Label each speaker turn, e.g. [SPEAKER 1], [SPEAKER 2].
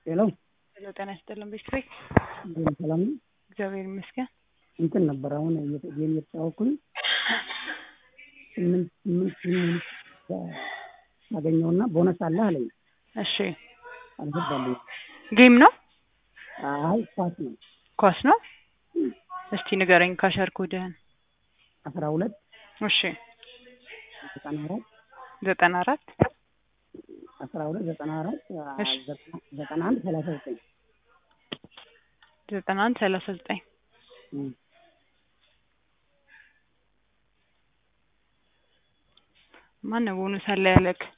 [SPEAKER 1] ሄሎ
[SPEAKER 2] ሄሎ ጤና ይስጥልን ቤተሰብ
[SPEAKER 1] እንዴት ሰላም ነው?
[SPEAKER 2] እግዚአብሔር ይመስገን።
[SPEAKER 1] እንትን ነበር አሁን እየተ- ጌም እየተጫወትኩኝ ስምንት ስምንት ስምንት አገኘውና ቦነስ አለ አለኝ።
[SPEAKER 2] እሺ
[SPEAKER 1] አልገባልኝ።
[SPEAKER 2] ጌም ነው
[SPEAKER 1] አይ ኳስ ነው።
[SPEAKER 2] ኳስ ነው። እስቲ ንገረኝ ካሸር ኮድህን።
[SPEAKER 1] አስራ ሁለት
[SPEAKER 2] እሺ
[SPEAKER 1] ዘጠና አራት
[SPEAKER 2] ዘጠና አራት
[SPEAKER 1] አስራ ሁለት ዘጠና አራት
[SPEAKER 2] እሺ።
[SPEAKER 1] ዘጠና- ዘጠና አንድ ሰላሳ ዘጠኝ
[SPEAKER 2] ዘጠና አንድ ሰላሳ ዘጠኝ
[SPEAKER 1] እም።
[SPEAKER 2] ማነው ቦነስ አለ ያለክ?